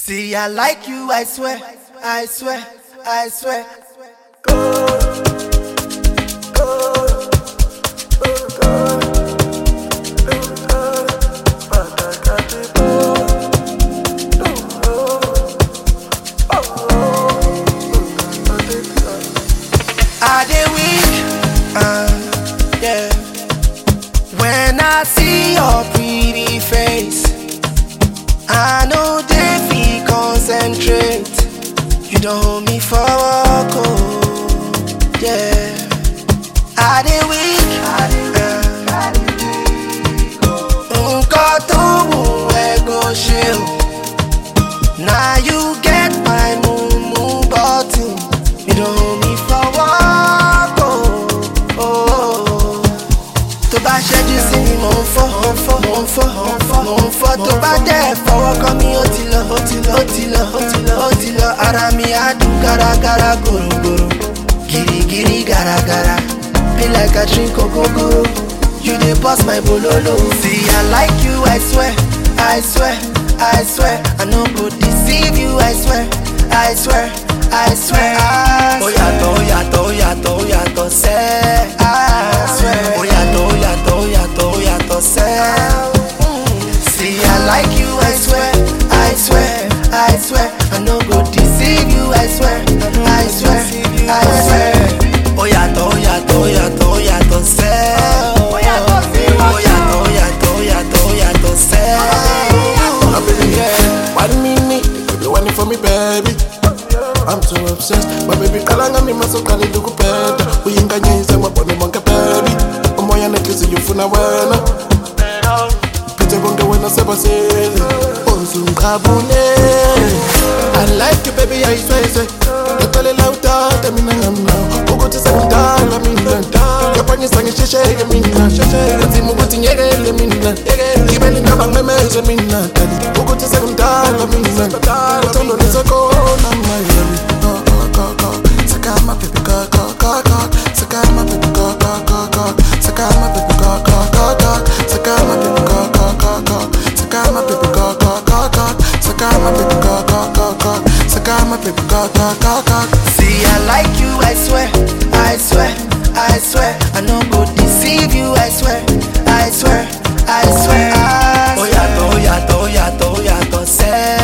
See, I like you, I swear, I swear, I swear. I dey weak, uh, yeah. When I see your pretty face, I know they feel concentrate. You don't hold me for walk, oh, yeah. I dey weak, uh, nǹkan tó wù ẹ́ go ṣe o. Now you get my mumu button. You don't hold me for walk, oh, oh. tó bá ṣẹ́jú sí mi mò ń fọ́ mò ń fọ́ mò ń fọ́ mò ń fọ́ mò ń fọ́ tó bá dẹ̀ fọwọ́ kàn mí ó ti lọ ó ti lọ ó ti lọ ó ti lọ ó ti lọ ara mi á dùn gáragára gòrògòrò gírígírí gàràgàrà be like I drink ogogoro you dey burst my bololo. see I like you I swear I swear I swear I no go deceive you I swear I swear I swear. ó yàtọ̀ ó yàtọ̀ ó yàtọ̀ ó yàtọ̀ sẹ́ I swear. ó yàtọ̀ ó yàtọ̀ ó yàtọ̀ ó yàtọ̀ sẹ́. See I like you I swear I swear I swear I no go deceive you I swear I swear I swear. ó yàtọ̀ ó yàtọ̀ ó yàtọ̀ ó yàtọ̀ sẹ́. ó yàtọ̀ sí wọ́n. ó yàtọ̀ ó yàtọ̀ ó yàtọ̀ ó yàtọ̀ sẹ́. My baby, yeah. One minute, baby, one for me, baby. I'm too obsessed, my baby. Kalanga mi masokali dukupeta. Uyinganyisa mabone monke, baby. Umoya neklisi yufuna wena. Pite bonke wena sebasele. Uzungabule. I like you, baby, I swear, swear. Ngixolela utata mina ngamnawo ukuthi sekudala mina yaphangisa ngishesheke mina nzima ukuthi ngiyekele mina ngibele ngaba ngimemeze mina dali ukuthi sekudala mina uthando lisekhona mayami Sakama baby go go go go Sakama baby go go go go Sakama baby go go go go Sakama baby go go go go Sakama baby go go go go Sakama baby go go go go Sakama baby go go go go See, I like you, I swear, I swear, I swear. I no go deceive you, I swear, I swear, I swear. Ó yàtọ̀, ó yàtọ̀, ó yàtọ̀, ó yàtọ̀ sẹ́.